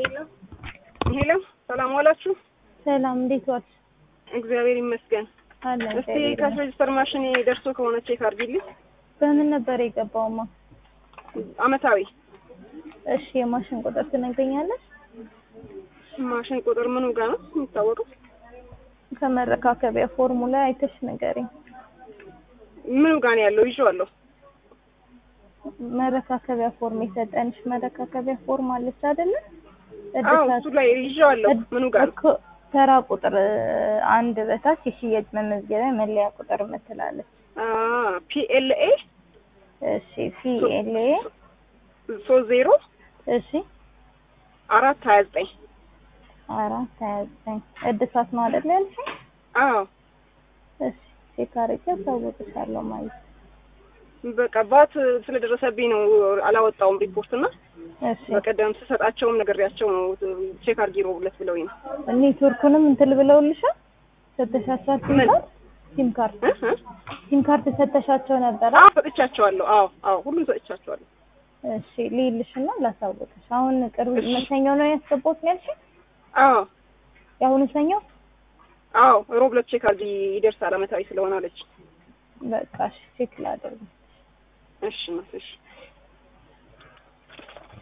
ሄሎ ሄሎ፣ ሰላም ዋላችሁ? ሰላም እንዴት ዋልሽ? እግዚአብሔር ይመስገን። አለን እስቲ ካሽ ሬጅስተር ማሽን ደርሶ ከሆነ ቼክ አድርጊልኝ። በምን ነበር የገባውማ? አመታዊ እሺ የማሽን ቁጥር ትነግረኛለሽ? ማሽን ቁጥር ምኑ ጋር ነው የሚታወቀው? ከመረካከቢያ ፎርሙላ አይተሽ ንገሪኝ። ምኑ ጋር ነው ያለው? ይዤዋለሁ። መረካከቢያ ፎርም የሰጠንሽ መረካከቢያ ፎርም አለች አይደለ? አዎ እሱ ላይ ይዤዋለሁ። ምኑ ጋር ነው? እኮ ተራ ቁጥር አንድ በታች የሽያጭ መመዝገቢያ መለያ ቁጥር ምትላለች። ፒኤልኤ እሺ ፒኤልኤ ሶስት ዜሮ እሺ አራት ሀያ ዘጠኝ አራት ሀያ ዘጠኝ እድሳት ነው አይደለ ያልሽኝ? አዎ እሺ ቼክ አድርጌ አሳውቅሻለሁ ማለት ነው። በቃ ባት ስለደረሰብኝ ነው አላወጣውም ሪፖርት እና እሺ በቀደም ስሰጣቸውም ነግሬያቸው ነው ቼክ አድርጊ ሮብለት ብለውኝ ነው። ኔትወርኩንም እንትን ብለውልሻል? ሰተሻቸው ሲም ምን? ካርድ ሲም ካርድ እ? እ? ሲም ካርድ ሰተሻቸው ነበረ? አዎ ሰጥቻቸዋለሁ። አዎ አዎ ሁሉም ሰጥቻቸዋለሁ። እሺ ልይልሽና ላሳውቅሽ። አሁን ቅርብ እሺ። መሰኛው ነው ያስገባሁት ነው ያልሽኝ? አዎ የአሁኑ ሰኛው? አዎ ሮብለት ቼክ አድርጊ ይደርሳል አመታዊ ስለሆነ አለች። በቃ እሺ ቼክ ላደርግ። እሺ እሺ